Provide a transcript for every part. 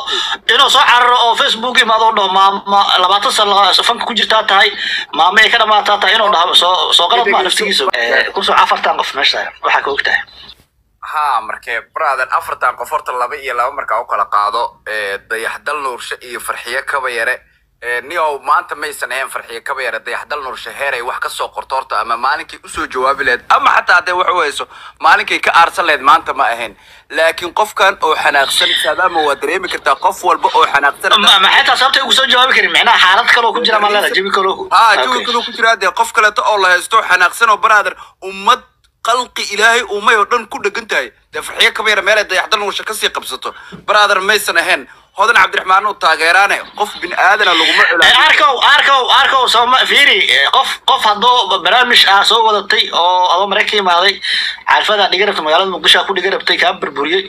inuu soo cararo oo facebook imaado oo dhaho maama labaatan sano fanka ku jirtaa tahay maama ay ka dhamaataa tahay inuu dhaho soo soo qalad maa naftigiisa kusoo afartan qof meesha waxaa ka ogtahay ha markee brother afartan qof horta laba iyo laba markaa u kala qaado dayaxdal nuurshe iyo farxiye kaba yare nio maanta maysan ahayn farxiye kaba yare dayaxdal nuurshe heeray wax ka soo qorto horta ama maalinkay usoo jawaabi lahayd ama xataa hadday wax u hayso maalinkay ka aarsan lahayd maanta ma ahayn laakiin qofkan oo xanaaqsan saadaama waa dareemi kartaa qof walba oo xanaaqsan ma xitaa sababtay ugu soo jawaabi karin micnaha xaalad kaloo ku jira malada jabi kaloo ha jawi kaloo ku jira dee qof kaleeto oo la haysto xanaaqsan oo brother ummad qalqi ilaahay uumay oo dhan ku dhegan tahay dee farxiyo kaba yara meelay dayaxdal nuurshe kasii qabsato brother maysan ahayn hodan cabdiraxmaan uu taageeraane qof bin aadana laguma culaa arkow arkow arkow sooma fiiri qof qof hadduu barnaamij ah soo wadatay oo adoo marayka imaaday xaafada dhiga rabta magaalada muqdisho ku dhiga rabtay kaa burburiyey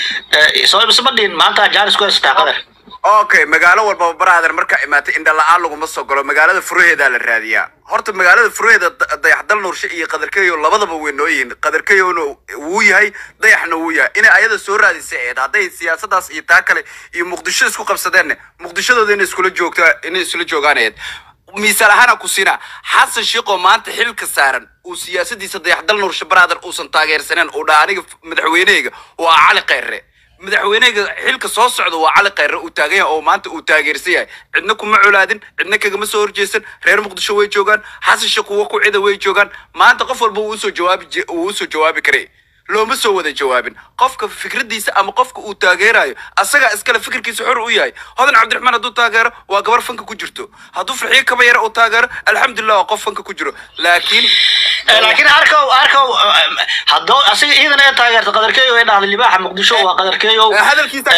soo isma dhihin maanta jaanis ku haysataa qadar okay magaalo walbaba brother markaa imaatay indha la-aan laguma soo galo magaalada furaheedaa la raadiyaa horta magaalada furaheeda dayaxdal nuurshe iyo qadarkeyo labadaba way noo yihiin qadarkeyona wuu yahay dayaxna wuu yahay inay ayada soo raadisay eed hadday siyaasadaas iyo taa kale iyo muqdisho isku qabsadeen muqdishadooda inay iskula joogta inay isula joogaan eed miisaal ahaana ku siina xasan shiiqoo maanta xilka saaran uu siyaasadiisa dayaxdal nuurshe brother uusan taageersaneen uu dhaa aniga madaxweyneheyga oo ah cali khayre madaxweyneheyga xilka soo socda waa cali khayre uu taagan yahay oo maanta uu taageersan yahay cidna kuma colaadin cidna kagama soo horjeesan reer muqdisho way joogaan xasan sheekh kuwa ku cida way joogaan maanta qof walba wuu usoo jawaabi wuu usoo jawaabi karay looma soo wada jawaabin qofka fikradiisa ama qofka uu taageerayo asagaa iskale fikirkiisa xor u yahay hodan cabdiraxmaan hadduu taageero waa gabar fanka ku jirto hadduu farxiyo kaba yara uu taageero alxamdulilah waa qof fanka ku jiro laakiin laakiin arkow arkow haddoo asiga iidan ee taageerta qadarkeeyo ee dhahday libaaxa muqdisho waa qadarkeeyo hadalkiisa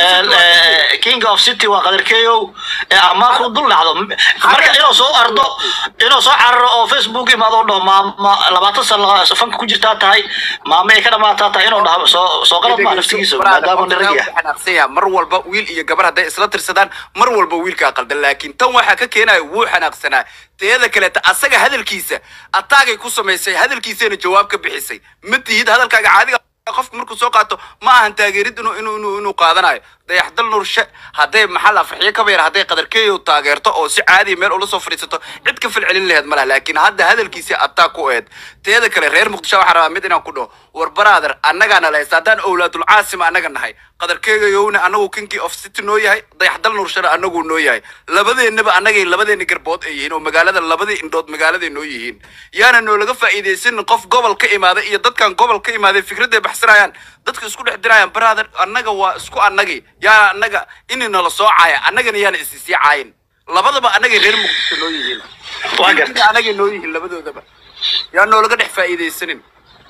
king of city waa qadarkeeyo markuu dul dhacdo marka inuu soo ardo inuu soo cararo oo facebook imaado oo dhaho maama labaatan sano fanka ku jirtaa tahay maama ay ka dhamaataa tahay inuu dhaho soo soo qalad maa naftigiisa maadaama nirag yahay xanaaqsan yahay mar walba wiil iyo gabar hadday isla tirsadaan mar walba wiilkaa qaldan laakiin tan waxaa ka keenaya wuu xanaaqsanaa teeda kaleeta asaga hadalkiisa ataagay ku samaysay hadalkiisayna jawaab ka bixisay ma tihid hadalkaaga caadiga qofka markuu soo qaato ma ahan taageerid inuu inuu inuu inuu qaadanayo dayaxdal nuurshe hadday maxaa la farxiyo kaba yar hadday qadarkeeyo taageerto oo si caadiya meel ula soo fadhiisato cid ka falcelin laheed ma laha laakiin hadda hadalkiisii ataa ku eed teeda kale reer muqdisho waxaa rabaa mid inaan ku dhaho war brother annagaana la haysta haddaan owlaadul caasima annaga nahay qadarkeegayowna anagu kinkii of city noo yahay dayaxdal nuurshana anaguu noo yahay labadeennaba annagay labadeena garbood ay yihiin oo magaalada labadii indhood magaaladay noo yihiin yaana noolaga faa'iidaysanin qof gobol ka imaaday iyo dadkan gobol ka imaaday fikradday baxsanayaan dadka isku dhex dirayaan brother annaga waa isku annagii yaana annaga ini nala soo caaya annagana yaana isisii caayin labadaba annagay reer muqdisho noo yihiin Waa gartay. annagay noo yihiin labadoodaba yaa noolaga dhex faa'iidaysanin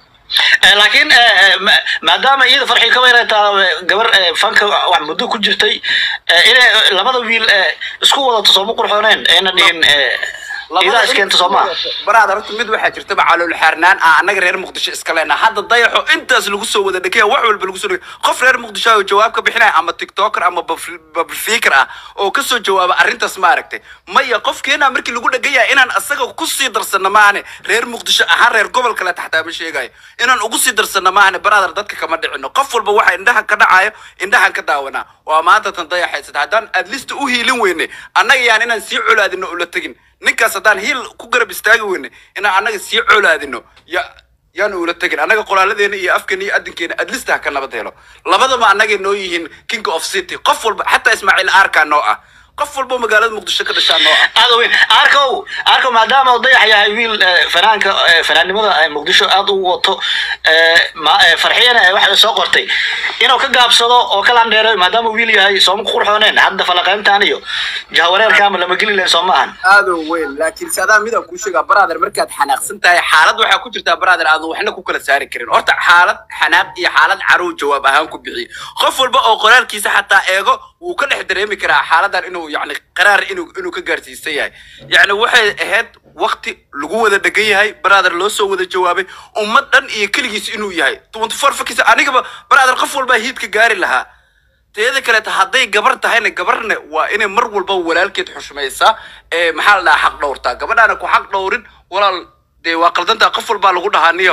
laakiin ma- maadaama iyada farxi ka weerartaa gabar eh, fanka wax muddo ku jirtay eh, inay labada wiil eh, isku wadato sooma qurxooneen ayna dhihin eh, idaa iskeenta soo maaha baraad horta mid waxaa jirtaba calool xaarnaan ah annaga reer muqdisho iska leena hadda dayaxo intaas lagu soo wada dhekaya wax walba lagu soo dhekay qof reer muqdisho oo jawaab ka bixinaya ama tiktoker ama bablifiker ah oo kasoo jawaaba arrintaas ma aragtay maya qofkeena markii lagu dhegan yahay inaan asaga kusii darsano maahane reer muqdisho ahaan reer gobol kale xataa ma sheegayo inaan ugu sii darsano maahane baraadar dadka kama dhicino qof walba waxa indhaha ka dhacayo indhahan ka daawanaa waa maanta tan dayaxaysata haddaan adlista u hiilin weyne annaga yaan inaan sii colaadino ula tegin ninkaas haddaan hiil ku garab istaagi weyne inaan annaga sii colaadino ya yaan ula tegin annaga qoraaladeena iyo afkeena iyo adinkeena adlista ha ka nabad helo labadaba annagay noo yihiin king of city qof walba xataa ismaaciil aarkaa noo ah qof walba magaalada muqdisho ka dhashaa noo ah aad u weyn arkow arkow maadaama uu dayax yahay wiil eh, fanaanka eh, fanaannimada eh, muqdisho aad u wato eh, ma- eh, farxiyana eh, waxay soo qortay inuu ka gaabsado oo ka landheero maadaama uu wiil yahay sooma ku qurxooneen hadda falaqayntan iyo jahawareerkaama lama geli lahayn soo maahan aad u weyn laakiin sadaa midaan kuu sheegaa brother markaad xanaaqsan tahay xaalad waxaa ku jirtaa brother aadan waxna ku kala saari karin horta xaalad xanaaq iyo xaalad caruw jawaab ahaan ku bixiy qof walba oo qoraalkiisa xataa eego wuu ka dhex dareemi karaa xaaladan inuu yani qaraar inuu inuu ka gaarsiisan yahay yani waxay ahayd wakti lagu wada dhegan yahay brother loo soo wada jawaabay ummad dhan iyo keligiis inuu yahay twenty four fakis anigaba brother qof walbaa hiidka gaari lahaa teeda kaleeta hadday gabar tahayna gabarna waa inay mar walba walaalkeed xushmaysaa ee maxaa la dhahaa xaq dhowrtaa gabadhaana ku xaq dhowrin walaal dee waa qaldantaa qof walbaa lagu dhahaa niyow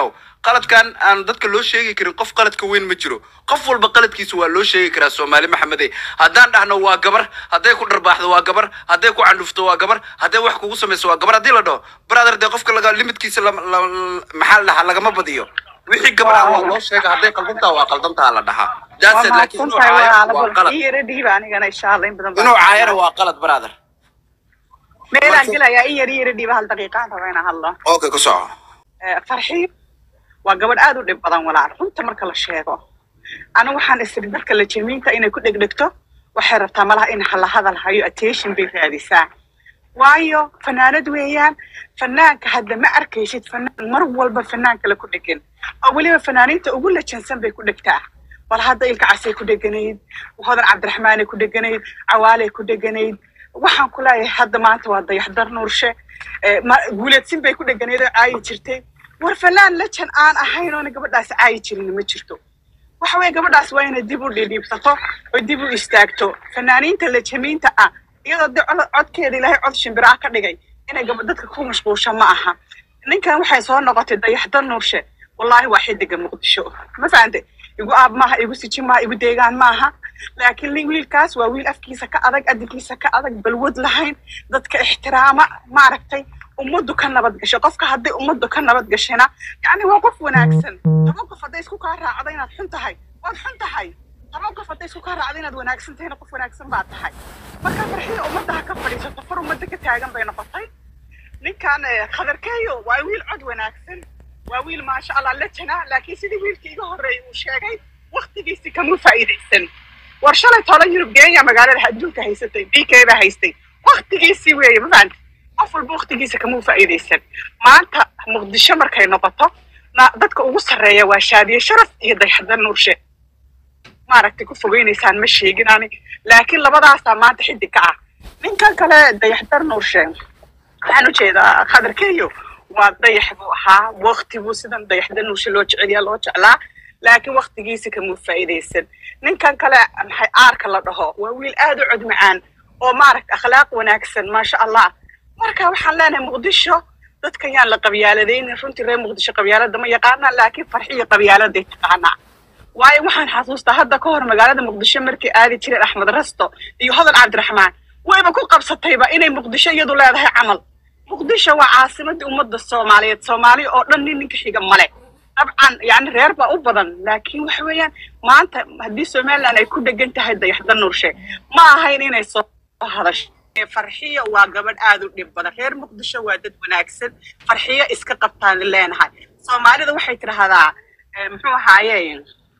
qaladkan aan dadka loo sheegi karin qof qaladka weyn ma jiro qof walba qaladkiisa waa loo sheegi karaa soomaali maxamede haddaan dhahno waa gabar hadday ku dharbaaxdo waa gabar hadday ku candhufto waa gabar hadday wax kugu samayso waa gabar haddii la dhaho brother dee qofka laga limitkiisa lama- la- la- maxaa la dhahaa lagama badiyo wixii gabar ah waa loo sheega hadday qaldantaa waa qaldantaa la dhahaa waa That's it, laakiin inuu mahadsantahay caayo waa walaalo qalad ii yara dhiiba anigana insha allah in badan baan inuu caayana waa qalad brother meelaan gelayaa in yar ii yara dhiiba hal daqiiqaan raba inaan hadlo okay ku soco Eh, farxiib waa gabadh aad u dhib badan walaal runta marka la sheego anigu waxaan isiri dadka la jamiinta inay ku dhegdhegto waxay rabtaa malaha in hala hadal hayo attention bay raadisaa waayo fanaanad weeyaan fanaanka hadda ma arkaysid fanaan mar walba fanaan kale ku dhegan oo weliba fanaaniinta ugu lajansan bay ku dhegtaa bal hadda ilka casay ku dheganayd hodan cabdiraxmaanay ku dheganayd cawaaley ku dheganayd waxaan ku leeyahay hadda maanta waa dayaxdar nuurshe Eh, ma- guuleedsin bay ku dheganayd oo caayi jirtay war fanaan lajan aan ahayn oona gabadhaas caayi jirin ma jirto waxa weeye gabadhaas waa inay dib u dhidhiibsato oo dib u istaagto fanaaniinta lajamiinta ah iyadoo de cod- codkeeda ilaahay cod shimbiraa ka dhigay inay gaba dadka ku mashquulsho ma aha ninkan waxay soo noqotay dayaxda nuurshe wallaahi waa xidiga muqdisho ma fahante igu aab maaha igu siji maaha igu deegaan maaha laakiin li- wiilkaas waa wiil afkiisa ka adag adinkiisa ka adag balwad lahayn dadka ixtiraama maaragtay ummaddu ka nabad gasho qofka hadday ummaddu ka nabad gashana yacni waa qof wanaagsan toban qof hadday isku kaa raacdo inaad xun tahay waad xun tahay toban qof hadday isku kaa raacdo inaad wanaagsan tahayna qof wanaagsan baad tahay marka farxida ummadda ha ka fadhiisato far ummadda ka taagan bay noqotay ninkan eh, khadarkeeyo waa wiil cod wanaagsan waa wiil maasha allah la jana laakiin sidii wiilkii iga horreeyay uu sheegay waktigiisi kama faa'iidaysan war shalay toban yurub geenya magaalada adduunka haysatay b k baa haystay waktigiisii weeye ma fahanti qof walba waktigiisa kama faa'iidaysan maanta muqdisho markay noqoto na- dadka ugu sarreeya waa shaadiye sharaf iyo dayxadda nuurshe maaragtay ku fogeynaysaan ma sheegin ani laakiin labadaasaa maanta xidig ka ah ninkan kale dayaxdar nuurshe waxaan ujeedaa khadarkeeyo waa dayax buu ahaa wakti buu sidan dayaxda nuurshe loo jeceliyaa loo jeclaa laakiin waktigiisa kamuu faa'iidaysan ninkan kale maxay aarka la dhaho waa wiil aad u cod macaan oo maaragta akhlaaq wanaagsan maasha allah marka waxaan leenahay muqdisho dadkan yaan la qabyaaladaynin runtii reer muqdisho qabyaalada ma yaqaanaa laakiin farxiyo qabyaaladay taqaanaa waayo waxaan xasuustaa hadda ka hor magaalada muqdisho markii aadi jireen axmed rasto iyo hodan cabdiraxmaan wayba ku qabsatayba inay muqdisho iyadu leedahay camal muqdisho waa caasimadii ummadda soomaaliyeed soomaaliya oo dhan nin ninka xiga male dabcan yani reer baa u badan laakiin waxa weeyaan maanta haddii somaliland ay ku dhegan tahay dayaxda nuurshe ma ahayn inay soo hadasho farxiyo waa gabadh aad u dhib badan reer muqdisho waa dad wanaagsan farxiyo iska qabtaan leenahay soomaalida waxay tidhahdaa eh, muxuu ahaaye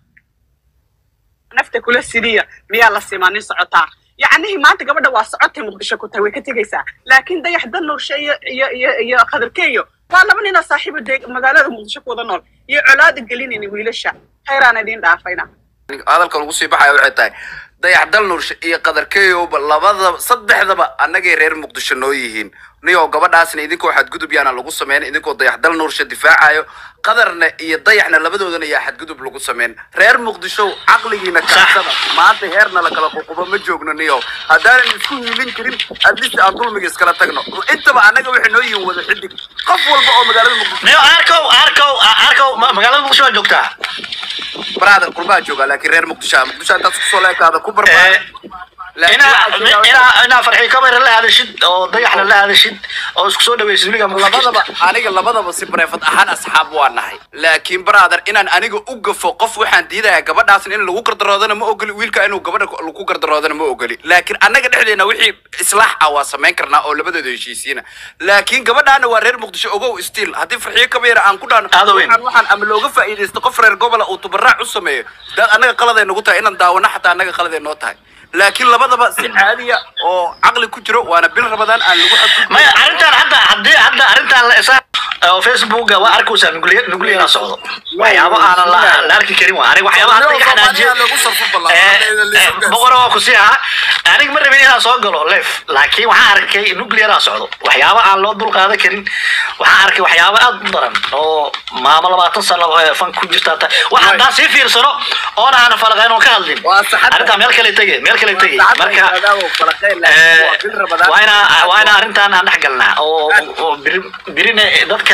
nafta kula siliya miyaa la simanin socotaa yacnihii maanta gabadha waa socotay muqdisho ku tahay way ka tegaysaa laakiin dayaxda nuurshe iyo iyo iyo iyo khadarkeeyo waa laba ninoo saaxiibo dee magaalada muqdisho ku wada nool iyo colaada gelinayna wiilasha khayraan idiin dhaafayna hadalka lagu sii baxaya waxay tahay dayax dal nuurshe iyo qadarkeeyowba labadaba saddexdaba annagay reer muqdisho noo yihiin niyoo gabadhaasna idinkoo xadgudub yaana lagu sameyn idinkoo dayax dal nuurshe difaacayo qadarna iyo dayaxna labadoodana yaa xadgudub lagu sameyn reer muqdisho caqligiina kaasada maanta heerna la kala ququbo ma joogno niyo haddaanan isku hiilin karin adlist aan dulmiga iskala tagno intaba annaga waxay noo yihiin wada xidig qof walba oo magaalada muqdisho niyo arkow arkow arkow ma- magaalada muqdisho waa joogtaa brother qurbaa jooga laakiin reer muqdisho muqdisho intaas kusoo leekaada ku barbaar Eh, inaa inaa inaa farxi kamera la hadashid oo dayaxna la hadashid oo isku soo dhaweysid wiliga labadaba aniga labadaba si bareefad ahaan asxaab waa nahay laakiin brother inaan aniga u gafo qof waxaan diidayaa gabadhaasna in lagu gardaroodana ma ogoli wiilka inuu gabadha lagu gardaroodana ma ogoli laakiin annaga dhexdeena wixii islaax ah waa samayn karnaa oo labadooda heshiisiina laakiin gabadhaana waa reer muqdisho ogow stiil haddii farxiyo kabeera aan ku dhaano Aad u weyn. waxaan waxaan ama looga faa'iidaysto qof reer gobola uu tubaraac u sameeyo daad annaga qaladay nagu tahay inaan daawano xataa annaga qaladay noo tahay laakiin labadaba si caadiya oo caqli ku jiro waana bil rabadaan aan lagu xadgudbin maya arrintan hadda haddii hadda arrintan la isa oo facebooka waa arkaysaa nuclear nuclear socdo waxyaabo aanan la la arki karin waa aniga waxyaabo hadda iga xanaajiyo lagu sarfo Eh, eh, boqora waa ku sii ahaa aniga ma rabin inaan soo galo lef laakiin waxaan arkay nucleara socdo waxyaabo aan loo dul qaadan karin waxaan arkay waxyaabo aad u daran oo maamo labaatan sano eh, fan ku jirta ta waxa haddaan sii fiirsano oona aanan falaqayn oon ka hadlin Waa saxada. arrintaa meel kale tege meel kale tege marka eh, waa inaa waa inaa arrintan aan dhex galnaa oo oo biri birina dadka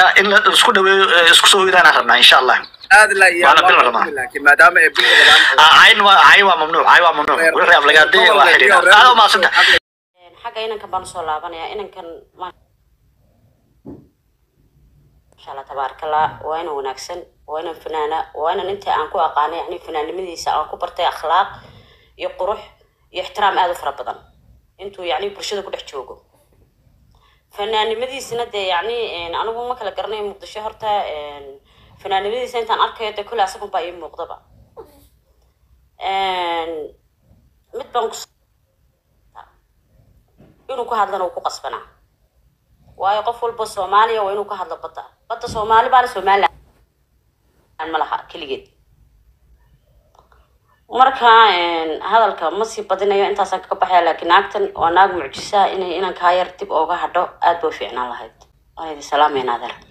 marka in la isku dhaweeyo eh, isku soo hoydaan rabnaa insha allah aad la iyo Waana bil Ramadaan. laakiin maadaama ay bil rabaan Ah, cayn waa cayn waa mamnuuc cayn waa mamnuuc wixii aflagaadee waa xidhiidha aad u maasanta xagga inankan baan usoo laabanaya inankan ma- masha allah tabaarakallah waa inan wanaagsan waa inan fanaana waa inan inta aan ku aqaanay yani fanaannimadiisa aan ku bartay akhlaaq iyo qurux iyo ixtiraam aada u fara badan intuu yani bulshada ku dhex joogo fanaannimadiisina dee yani anigu ma kala garanayo muqdisho horta fanaannimadiisa intaan arkayo dee kule asagun baa ii muuqdaba mid baan ku inuu ku hadlana uu ku qasbanaa waayo qof walba soomaaliya waa inuu ka hadlo badda badda soomaali baana somaliland ma laha keligeed marka hadalka ma sii badinayo intaasaan kaga baxaya laakiin naagtan waa naag mucjisaa inay inankaa yar dib ooga hadho aad bay u fiicnaan lahayd waan idin salaamayna adeer